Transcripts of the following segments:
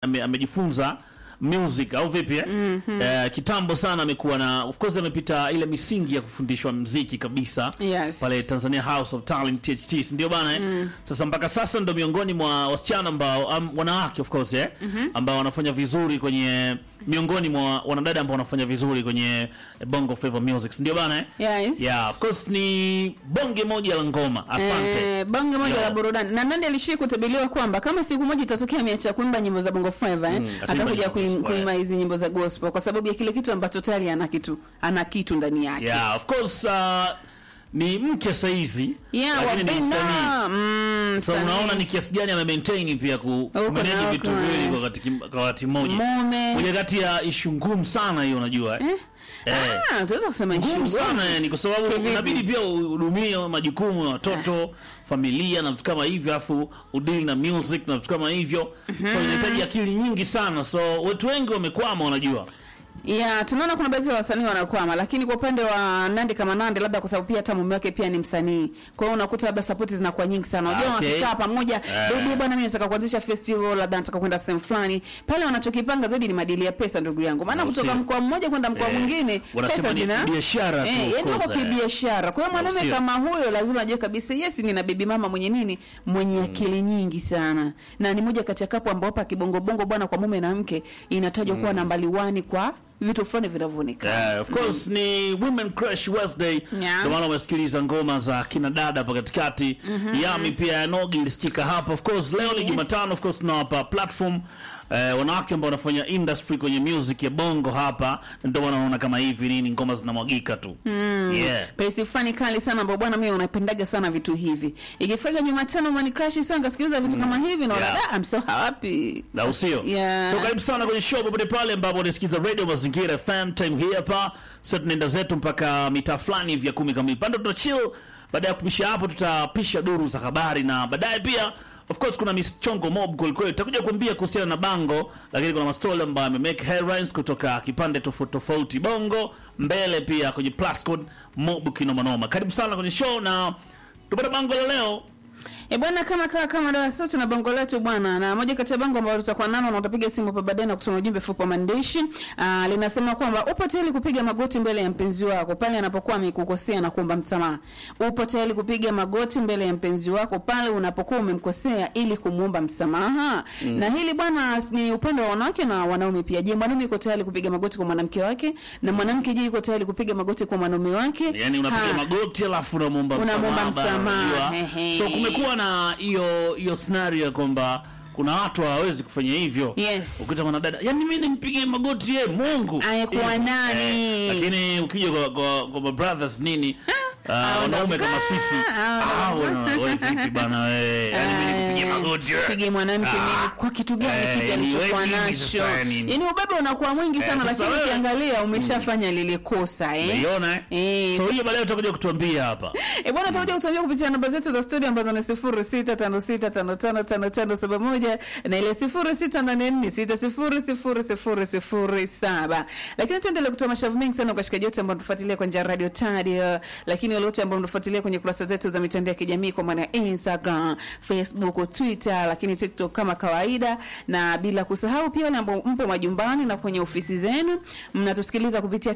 ame- amejifunza music au vipi eh? Eh, kitambo sana amekuwa na of course amepita ile misingi ya kufundishwa mziki kabisa Yes. pale Tanzania House of Talent THT si ndio bana eh? Sasa mpaka sasa ndo miongoni mwa wasichana ambao um, wanawake of course eh? ambao wanafanya vizuri kwenye miongoni mwa wanadada ambao wanafanya vizuri kwenye Bongo Flava Music si ndio bana eh? Yes. Yeah, of course ni bonge moja la ngoma. Asante. Eh, bonge moja Yo. la burudani na Nandy alishii kutabiriwa kwamba kama siku moja itatokea ameacha kuimba nyimbo za bongo flava eh, ataimba atakuja nyimbo kuim- gospel, kuimba hizi nyimbo za gospel kwa sababu ya kile kitu ambacho tayari ana kitu ana kitu ndani yake Yeah, of course uh, ni mke saizi yeah, lakini ni msanii. wapenda mm, So msanii. unaona ni kiasi gani ame maintain pia ku Huko manage na vitu huko, viwili eh. kwa wakati kwa wakati mmoja. Mume. Moja kati ya ishu ngumu sana hiyo unajua eh. Eh. Ah, tunaweza kusema Ngumu issue. sana yani kwa sababu Kivipi? inabidi pia uhudumie majukumu ya watoto, familia na vitu kama hivyo afu udili na music na vitu kama hivyo. So inahitaji akili nyingi sana. So watu wengi wamekwama unajua. Yeah, tunaona kuna baadhi ya wasanii wanakwama, lakini kwa upande wa Nandi kama Nandi, labda kwa sababu pia hata mume wake pia ni msanii, kwa hiyo unakuta labda support zinakuwa nyingi sana. Unajua Okay. wakikaa pamoja, Eh. baby bwana, mimi nataka kuanzisha festival, labda nataka kwenda sehemu fulani, pale wanachokipanga zaidi ni madili ya pesa, ndugu yangu, maana Au kutoka sio? mkoa mmoja kwenda mkoa Eh, mwingine wanasema pesa ni zina biashara tu, eh, of yani wako course, eh. kibiashara. Kwa hiyo Au mwanaume sio? kama huyo lazima ajue kabisa, yes, nina baby mama mwenye nini, mwenye akili nyingi sana, na ni moja kati ya kapu ambao hapa kibongobongo bwana, kwa mume na mke inatajwa kuwa nambari 1 kwa vitu fulani vinavyoonekana. Yeah, of course ni Women Crush Wednesday. Yes. Ndio maana umesikiliza ngoma za kina dada hapa katikati. Yami pia ya Nogi ilisikika hapa. Of course leo ni Yes. Jumatano, of course tunawapa platform eh, wanawake ambao wanafanya industry kwenye music ya bongo hapa. Ndio maana unaona kama hivi nini ngoma zinamwagika tu. Yeah. pesi fani kali sana ambao bwana mimi unapendaga sana vitu hivi ikifika jumatano mani crash sio ngasikiliza vitu kama hivi naona Yeah. yeah. I'm so happy na usio Yeah. so karibu sana kwenye show popote pale ambapo unasikiza radio mazingira fm time hii hapa sasa tunaenda zetu mpaka mitaa fulani vya kumi kamili pande tutachill baada ya kupisha hapo tutapisha duru za habari na baadaye pia of course kuna michongo mob kwelikweli tutakuja kuambia kuhusiana na bango lakini kuna mastori ambayo amemake headlines kutoka kipande tofauti tofauti bongo mbele pia kwenye plus code mob kinomanoma karibu sana kwenye show na tupata bango la leo E bwana, kama kama kama dawa sasa tuna bango letu bwana, na moja kati ya bango ambalo tutakuwa nalo na utapiga simu hapa baadaye na kutuma ujumbe fupi wa maandishi ah, linasema kwamba upo tayari kupiga magoti mbele ya mpenzi wako pale anapokuwa amekukosea na kuomba msamaha. Upo tayari kupiga magoti mbele ya mpenzi wako pale unapokuwa umemkosea ili kumuomba msamaha. Na hili bwana ni upande wa wanawake na wanaume pia. Je, mwanaume yuko tayari kupiga magoti kwa mwanamke wake na mwanamke je yuko tayari kupiga magoti kwa mwanaume wake? yani unapiga Ha. magoti alafu unamwomba Unamwomba msamaha bana, msamaha, unajua. ehe. so kumekuwa na hiyo hiyo scenario ya kwamba kuna watu hawawezi kufanya hivyo Yes. ukita mwanadada yani mimi nimpigie magoti ye mungu Ayekuwa Hivyo. nani? lakini ukija kwa, kwa, kwa ma brothers nini ah, Ah, wanaume kama unakaa, sisi ah, ah, wana- wewe vipi bana wewe yani mimi nikupigie magoti wewe. pige mwanamke Ah. nini kwa kitu gani Eh, kipi ni alichokuwa wewe nini nacho sasa nini? yaani ubaba unakuwa mwingi sana sasa lakini wewe- ukiangalia umeshafanya lile kosa eh Umeiona eh? Eh, so hiyo baadaye utakuja kutuambia hapa E bwana, tutakuja kutuambia kupitia namba zetu za studio ambazo ni sifuri sita tano sita tano tano tano tano saba moja na ile sifuri sita nane nne sita sifuri sifuri sifuri sifuri saba. Lakini tuendelee kutoa mashavu mengi sana kwa washikaji wote ambao tufuatilia kwa njia ya radio Tadio, lakini wale wote ambao mnafuatilia kwenye kurasa zetu za mitandao ya kijamii kwa maana ya Instagram, Facebook, Twitter, lakini TikTok kama kawaida, na bila kusahau pia wale ambao mpo majumbani na kwenye ofisi zenu mnatusikiliza kupitia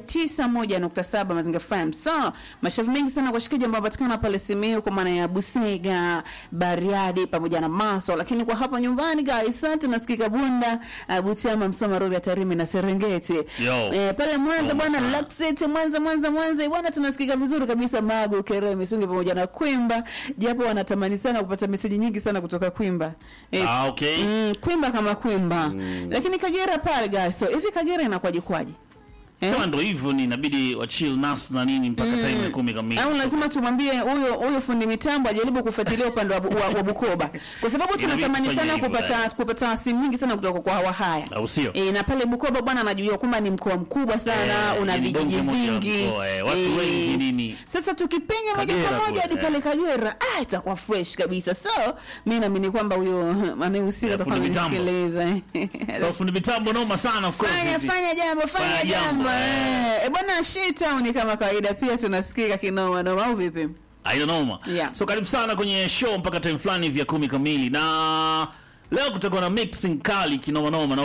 91.7 Mazinga FM. So, mashavu mengi sana kwa washikaji ambao wanapatikana pale Simiyu kwa maana ya Busega, Bariadi pamoja na Maso, lakini kwa hapa nyumbani guys, asante nasikika Bunda, uh, Butiama, Msoma, Rorya, Tarime na Serengeti. Yo. Eh, pale Mwanza Noma bwana, sana. Lakseti, Mwanza, Mwanza, Mwanza bwana, tunasikika vizuri kabisa Magu, Kerewe, Misungi pamoja na Kwimba, japo wanatamani sana kupata meseji nyingi sana kutoka Kwimba. Eh, ah, okay Mm, Kwimba kama Kwimba. Lakini Kagera pale guys, so hivi Kagera inakwaje kwaje? Eh? sema ndo hivyo ni inabidi wachill nas na nini mpaka time ya kumi kamili au lazima tumwambie huyo huyo fundi mitambo ajaribu kufuatilia upande wa, wa, wa Bukoba kwa sababu Inabidi tunatamani tufanye sana hivyo, kupata eh. kupata simu nyingi sana kutoka kwa Wahaya. au sio E, na pale Bukoba bwana anajua kwamba ni mkoa mkubwa sana Eh, una ni bonge vijiji moja la vingi mkoa, eh, watu Eh, wengi nini. Sasa tukipenya moja Kagera kwa moja hadi kule, pale eh. Kagera ah, itakuwa fresh kabisa. So mimi naamini kwamba huyo anayehusika Eh, atakuwa fundi mitambo. amenisikiliza. so fundi mitambo noma sana of course Fanya hivi. fanya jambo fanya Fanya jambo, jambo eh. eh. E bwana Shitown kama kawaida pia tunasikika kinoma noma au vipi? haina noma Yeah. so karibu sana kwenye show mpaka time fulani vya kumi kamili na leo kutakuwa na mixing kali kinomanoma na